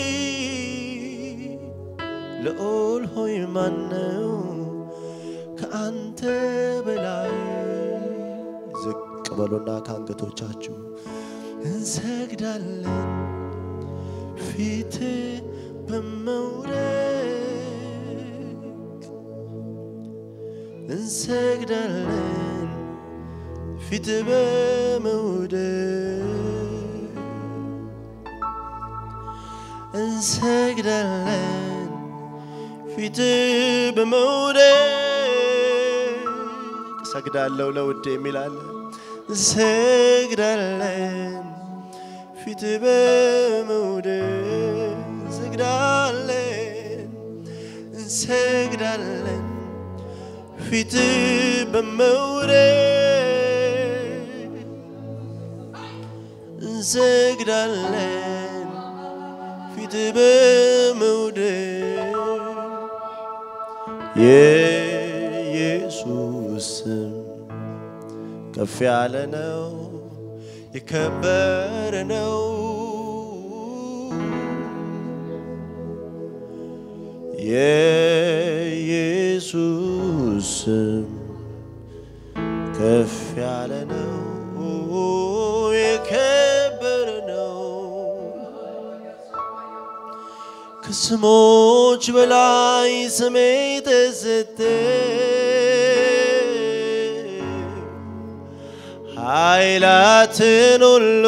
ልዑል ሆይ ማነው ከአንተ በላይ ዝቅ በሉና ከአንገቶቻችሁ እንሰግዳለን ፊት በመውደቅ እንሰግዳለን ፊት በመውደቅ እንሰግዳለን ፊት በመውደቅ እሰግዳለሁ ለውድ የሚላለ እንሰግዳለን ፊት በመውደቅ እንሰግዳለን እንሰግዳለን ፊት በመውደቅ እንሰግዳለን ፊት በመውደቅ የኢየሱስ ስም ከፍ ያለ ነው፣ የከበረ ነው። የኢየሱስ ስም ከፍ ያለ ነው፣ የከበረ ነው። ከስሞች በላይ ስሜ ተሰጠ ኃይላትን ሁሉ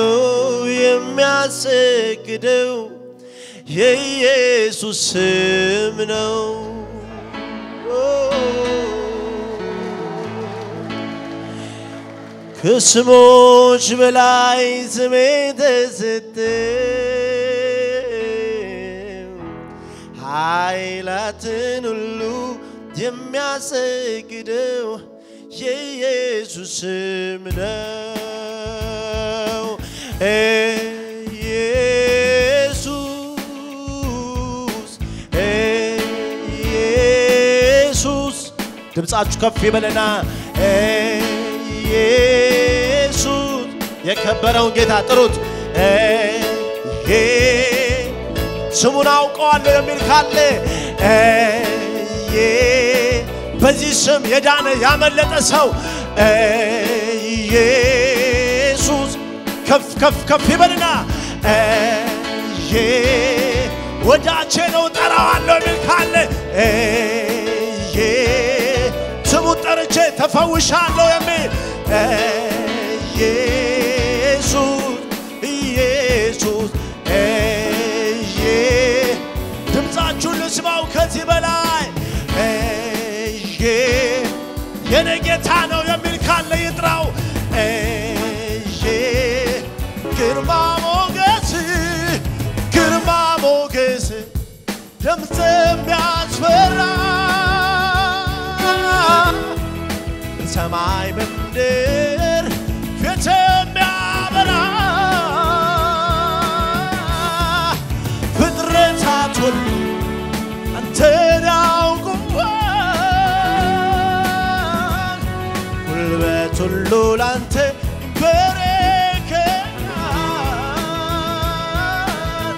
የሚያሰግደው የኢየሱስ ስም ነው። ከስሞች በላይ ስሜ ተሰጠ ኃይላትን ሁሉ የሚያሰግደው የኢየሱስ ስም ነው። ኢየሱስ ኢየሱስ ድምፃችሁ ከፍ ይበለና ኢየሱስ የከበረውን ጌታ ጥሩት። ስሙን አውቀዋለሁ የሚል ካለ በዚህ ስም የዳነ ያመለጠ ሰው ኢየሱስ ከፍ ከፍ ከፍ ይበልና ወዳጄ ነው ጠራዋለሁ የሚል ካለ ስሙን ጠርቼ ተፈውሻለሁ የሚል ኢየሱስ ኢየሱስ ድምፃችሁን ልስማው ከዚህ በላይ የኔ ጌታ ነው የሚል ካለ ይጥራው። ግርማ ሞገስ ግርማ ሞገስ ድምፅ የሚያስፈራ በሰማይ በምድር ፊት የሚያበራ ፍጥረታት ሁሉ አንተን ያውቁሃል ጉልበት ሁሉ ላንተ ይንበረከካል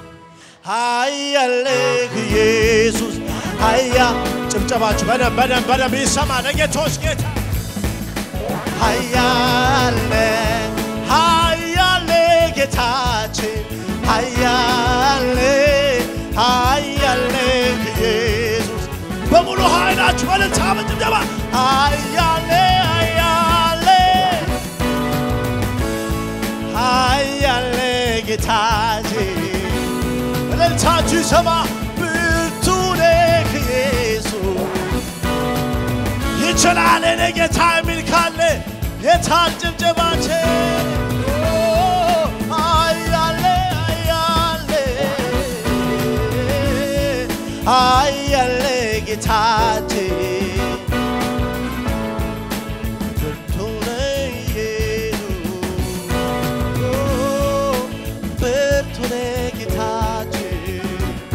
ኃያልህ ኢየሱስ ኃያ ጭብጨባችሁ በደንብ በደንብ በደንብ ይሰማ ለጌቶች ጌታ ኃያለ ኃያለ ጌታችን ኃያለ ኃያለ ኢየሱስ በሙሉ ኃይላችሁ በልልታ በጭብጨባ ኃያለ ኃያለ ኃያለ ጌታችን እልልታችሁ ይሰማ ብርቱ ነህ ኢየሱስ ይችላል እኔ ጌታ የሚል ካለ የታል ጭብጨባችን? ኦ፣ አያሌ አያሌ አያሌ ጌታችን ብርቱ ነህ ኢየሱስ፣ ኦ፣ ብርቱ ነህ ጌታችን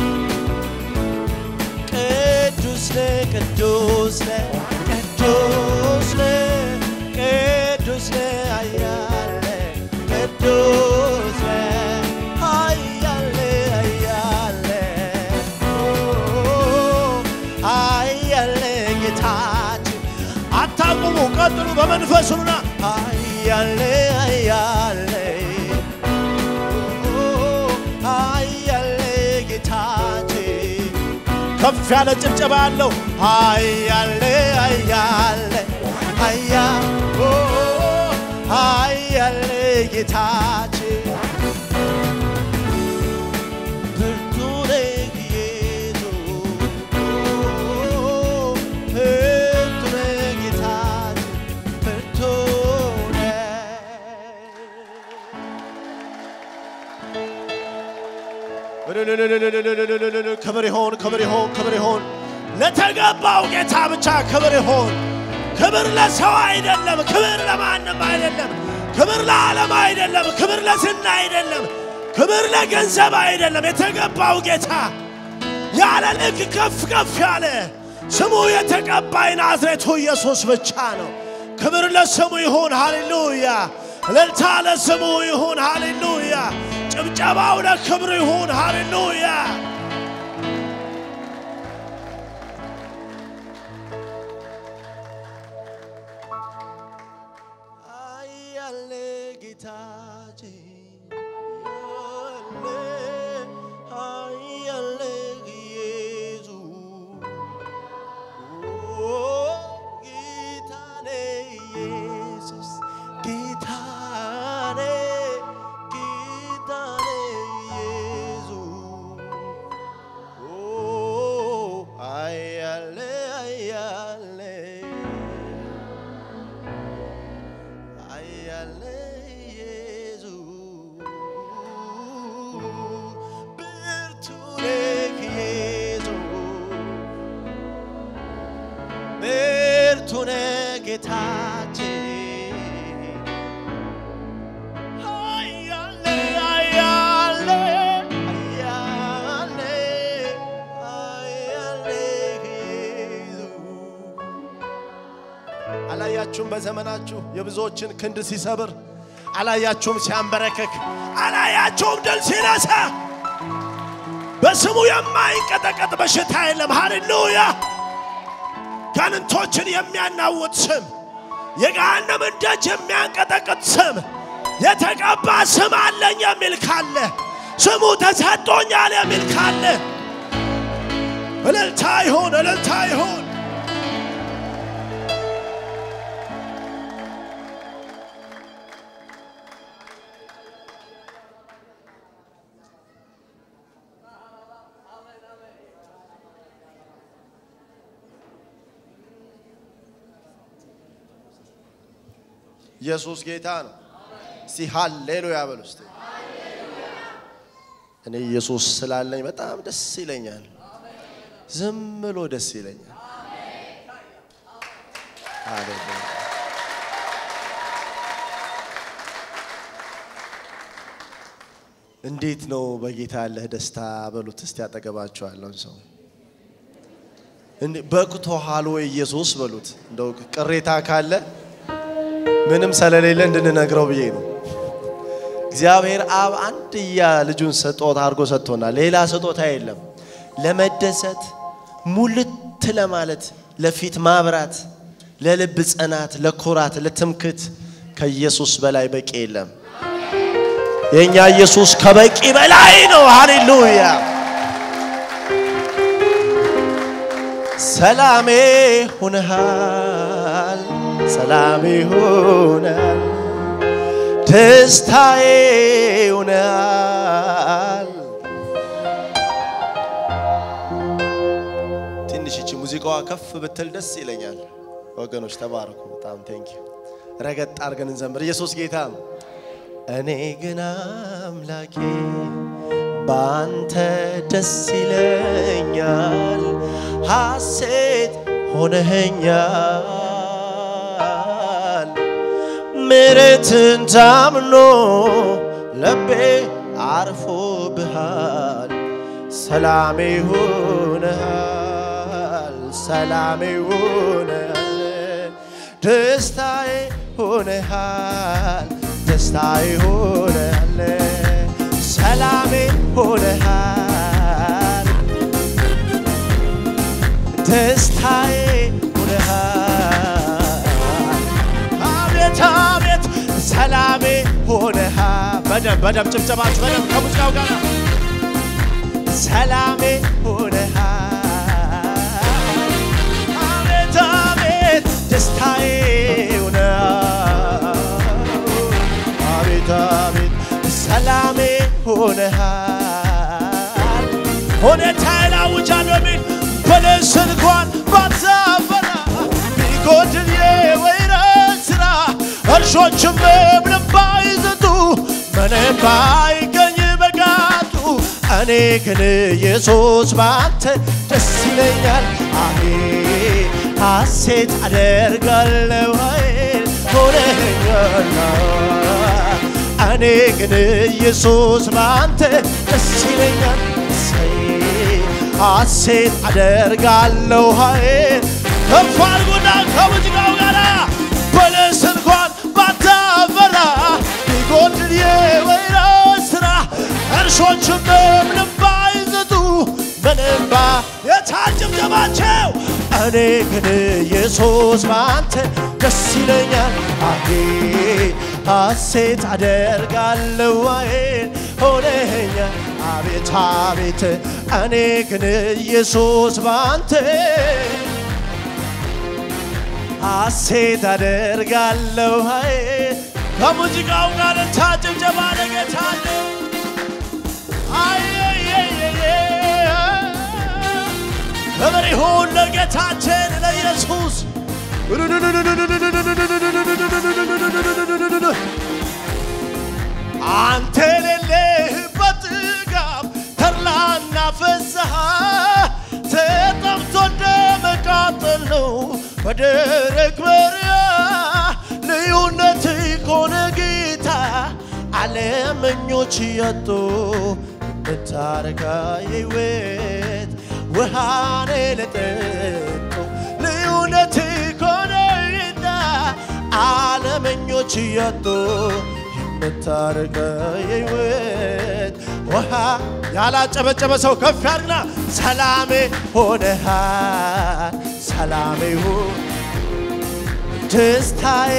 ቅዱስ ነህ ቅዱስ ነህ ቅዱስ ነህ ቅዱስ ነህ ኃያል ነህ ቅዱስ ነህ ኃያል ነህ ኃያል ነህ ኦ፣ ኃያል ነህ ጌታችን አታቁሙ ቀጥሉ በመንፈስ ሁኑና ኃያል ነህ ኃያል ነህ ኃያል ነህ ጌታችን ከፍ ያለ ጭብጨባ ያለው ኃያል ኃያል ኃያ ኦ ኃያል ጌታችን ብርቱ ነህ ኢየሱስ ብርቱ ነህ ጌታችን ብርቱ ነህ ክብር ይሆን ክብር ይሆን ክብር ይሆን ለተገባው ጌታ ብቻ ክብር ይሆን። ክብር ለሰው አይደለም፣ ክብር ለማንም አይደለም፣ ክብር ለዓለም አይደለም፣ ክብር ለዝና አይደለም፣ ክብር ለገንዘብ አይደለም። የተገባው ጌታ ያለ ልክ ከፍ ከፍ ያለ ስሙ የተቀባይ ናዝሬቱ ኢየሱስ ብቻ ነው። ክብር ለስሙ ይሁን፣ ሃሌሉያ። እልልታ ለስሙ ይሁን፣ ሃሌሉያ። ጭብጨባው ለክብሩ ይሁን፣ ሃሌሉያ። አያለ ጌታችን አያለ ኢየሱስ ጌታኔ ኢየሱስ ጌታኔ ጌታኔ ኢየሱስ አያለ አያለ አያለ ኢየሱስ ብርቱ ነህ ኢየሱስ ብርቱ ነህ ጌታችን አያለ አያለ አያለ አያለ ኢየሱስ አላያችሁም? በዘመናችሁ የብዙዎችን ክንድ ሲሰብር አላያችሁም? ሲያንበረክክ አላያችሁም? ድል ሲነሳ በስሙ የማይንቀጠቀጥ በሽታ የለም። ሃሌሉያ! ጋንንቶችን የሚያናውጥ ስም፣ የገሃነምን ደጅ የሚያንቀጠቅጥ ስም፣ የተቀባ ስም አለኝ የሚል ካለ ስሙ ተሰጥቶኛል የሚል ካለ እልልታ ይሁን፣ እልልታ ይሁን። ኢየሱስ ጌታ ነው። እስቲ ሃሌሉያ በሉ እስቲ። እኔ ኢየሱስ ስላለኝ በጣም ደስ ይለኛል። ዝም ብሎ ደስ ይለኛል። ሃሌሉያ እንዴት ነው በጌታ ያለህ ደስታ በሉት እስቲ ያጠገባቸው ያለውን ሰው በቅቶሃል ወይ ኢየሱስ በሉት። እንደው ቅሬታ ካለ ምንም ስለሌለ እንድንነግረው ብዬ ነው። እግዚአብሔር አብ አንድያ ልጁን ስጦታ አድርጎ ሰጥቶናል። ሌላ ስጦታ የለም። ለመደሰት ሙልት ለማለት ለፊት ማብራት፣ ለልብ ጽናት፣ ለኩራት፣ ለትምክት ከኢየሱስ በላይ በቂ የለም። የእኛ ኢየሱስ ከበቂ በላይ ነው። ሃሌሉያ። ሰላሜ ሁነሃል፣ ሰላሜ ሁነሃል፣ ደስታዬ ሁነሃል። ትንሽ ይቺ ሙዚቃዋ ከፍ ብትል ደስ ይለኛል። ወገኖች ተባረኩ። በጣም ቴንኪ ረገጥ አድርገን እንዘምር። ኢየሱስ ጌታ ነው። እኔ ግን አምላኬ በአንተ ደስ ይለኛል፣ ሐሴት ሆነኸኛል። ምሕረትን ታምኖ ልቤ አርፎብሃል፣ ሰላሜ ሆነሃል፣ ሰላሜ ሆነሃል፣ ደስታዬ ሆነሃል ደስታዬ ሆነሃል፣ ሰላሜ ሆነሃል፣ ደስታዬ ሆነሃል። አቤት አቤት ሰላሜ ሆነሃል። በደም በደም ጭብጨባችሁ በደም ከሙዚቃው ጋር ሰላሜ ሆነሃል። አቤት አቤት ደስታዬ ሆነሃል። አቤት አቤት ሰላሜ ሆነሃል። ሁኔታዬን አውጃለሁ የሚል በለስ እንኳን ባታፈራ ቢጎድል የወይራ ስራ እርሾችም ምንም ባይዘጡ ምንም ባይገኝ በጋጡ እኔ ግን ኢየሱስ ባንተ ደስ ይለኛል። አሄ ሐሴት አደርጋለሁ ኃይል ሆነኛል። እኔ ግን ኢየሱስ ባንተ ደስ ይለኛል። እሰይ ሐሴት አደርጋለሁ ኃይል ከፍ አድርጉና ከሙዚቃው ጋር በለስ እንኳን ባታፈራ ቢጎድል የወይራ ስራ እርሾችም ምንም ባይዘጡ ምንም ባ የታጭብጨባቸው እኔ ግን ኢየሱስ ባንተ ደስ ይለኛል። አሄ ሐሴት አደርጋለሁ አይን ሆነኛል። አቤት አቤት እኔ ግን ኢየሱስ ባንተ ሐሴት አደርጋለሁ አይን ከሙዚቃው ጋር ታጭብጨባ ለጌታ ክብር ይሁን ለጌታችን ለኢየሱስ። አንተ የሌለህበት ጥጋብ ተድላና ፍስሐ ተጠምቶ እንደመቃጠል ነው በደረቅ በረሃ ልዩነት ከሆነ ጌታ ዓለመኞች ያጡ የምታረካ የሕይወት ውሃኔ ለጠጡ ልዩነት ከሆነ ጌታ ዓለመኞች ያጡ የምታረካ የሕይወት ውሃ ያላጨበጨበ ሰው ከፍ ያድርግና ሰላሜ ሆነሃል፣ ሰላሜ ሆነ ደስታዬ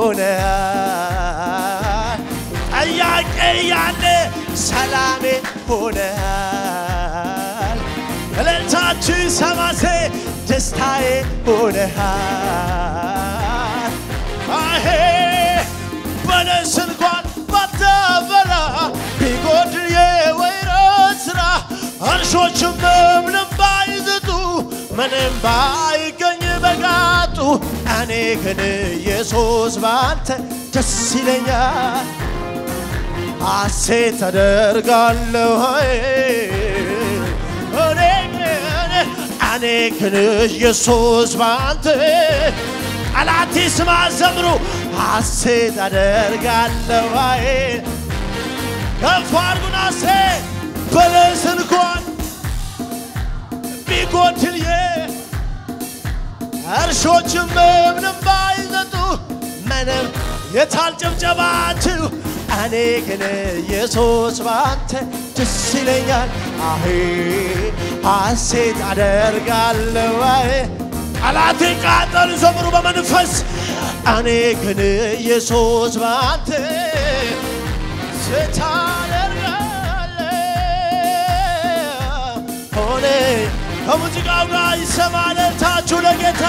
ሆነሃል። ጥያቄ ያለ ሰላሜ ሆነሃል። እልልታችን ሰማሴ ደስታዬ ሆነሃል። አሄ በለስ እንኳን ባታፈራ ቢጎድል የወይራ ስራ እርሾችም ምንም ባይዘጡ ምንም ባይገኝ በጋጡ እኔ ግን ኢየሱስ ባንተ ደስ ይለኛል፣ ሐሴት አደርጋለሁ። እኔ ግን እኔ ግን ኢየሱስ ባንተ ጠላቴ ስማ ዘምሩ ሐሴት አደርጋለሁ። ከፍ አድርጉና ሴ በለስ እንኳን ቢጎድል እርሾችም ምንም ባይዘጡ ምንም የታል ጭብጨባችሁ? እኔ ግን ኢየሱስ ባንተ ደስ ይለኛል፣ አሄ ሐሴት አደርጋለሁ። አሄ ጠላቴ ቃጠሉ ዘምሩ በመንፈስ እኔ ግን ኢየሱስ ባንተ ስታደርጋለህ ሆነ ከሙዚቃው ጋር ይሰማል ታችሁ ለጌታ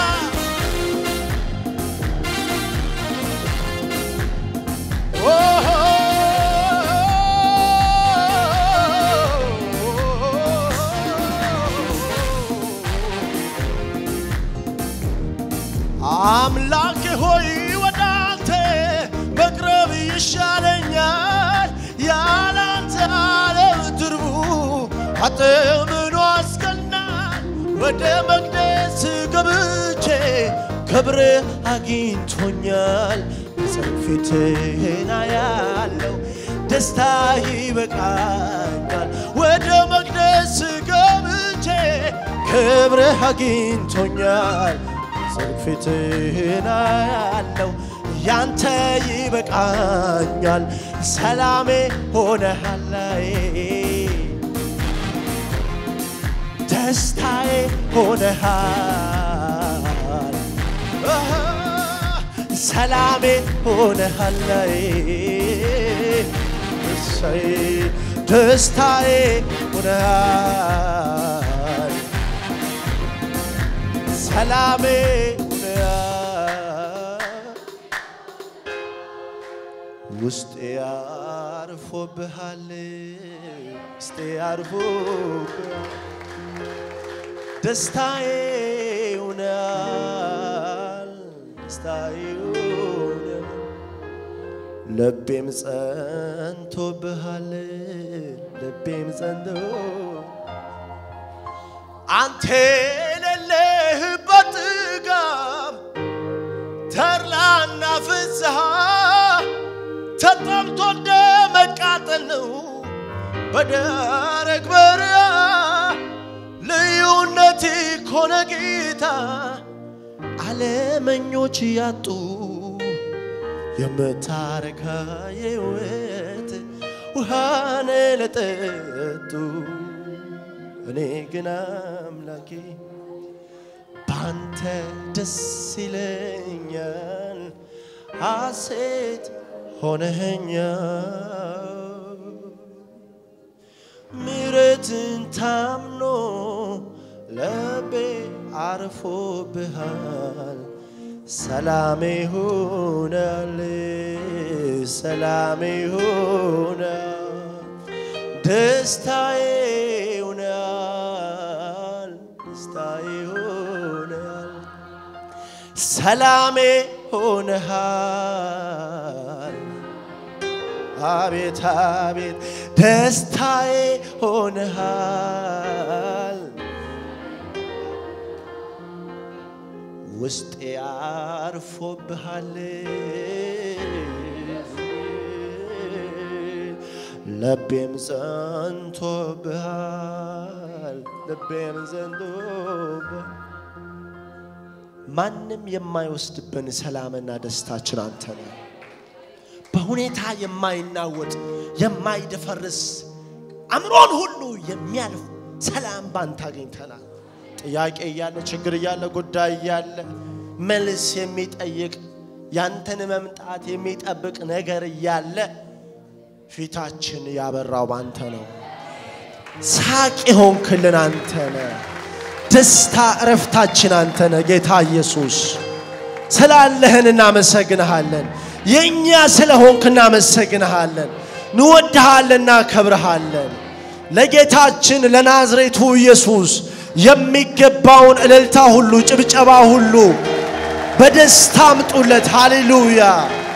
አምላክ ሆይ ወደ አንተ መቅረብ ይሻለኛል ያላንተ ዓለም ትርቡ አጥምኖ አስቀናል ወደ መቅደስ ገብቼ ክብር አግኝቶኛል ፊትህን ያለው ደስታ ይበቃኛል ወደ መቅደስ ገብቼ ክብር አግኝቶኛል ፊትህን ያለው ያንተ ይበቃኛል ሰላሜ ሆነሃላይ ደስታዬ ሆነሃል ሰላሜ ሆነሃላይ እሰይ ደስታዬ ሆነሃል ሰላሜ ውስጤ አርፎብሃል ውስጤ አርፎብሃል ደስታዬ ሆነሃል ደስታዬ ሆነሃል ልቤም ጸንቶብሃል ልቤም ጸንቶ አንተ የሌለህበት ጥጋብ ተድላና ፍስሐ ተጠምቶ እንደ መቃጠል ነው በደረቅ በረሃ ልዩነት ኮነ ጌታ ዓለመኞች ያጡ የምታረካ የሕይወት ውሃን ለጠጡ እኔ ግን አምላኬ ባንተ ደስ ይለኛል ሐሴት ሆነኸኛል ምሕረትን ታምኖ ልቤ አርፎብሃል ሰላሜ ሆናል ሰላሜ ሆናል ደስታዬ ሆናል ደስታዬ ሆናል ሰላሜ ሆነሃል አቤት አቤት ደስታዬ ሆነሃል ውስጤ አርፎብሃል ልቤም ጸንቶብሃል ልቤም ጸንቶብሃል ማንም የማይወስድብን ሰላምና ደስታችን አንተ ነህ። በሁኔታ የማይናወጥ የማይደፈርስ አእምሮን ሁሉ የሚያልፍ ሰላም ባንተ አግኝተናል። ጥያቄ እያለ ችግር እያለ ጉዳይ እያለ መልስ የሚጠይቅ ያንተን መምጣት የሚጠብቅ ነገር እያለ ፊታችን ያበራው ባንተ ነው። ሳቅ የሆንክልን አንተ ነህ። ደስታ እረፍታችን አንተ ነህ ጌታ ኢየሱስ። ስላለህን እናመሰግንሃለን። የእኛ ስለሆንክ እናመሰግንሃለን። እንወድሃለን፣ እናከብርሃለን። ለጌታችን ለናዝሬቱ ኢየሱስ የሚገባውን እልልታ ሁሉ ጭብጨባ ሁሉ በደስታ አምጡለት። ሃሌሉያ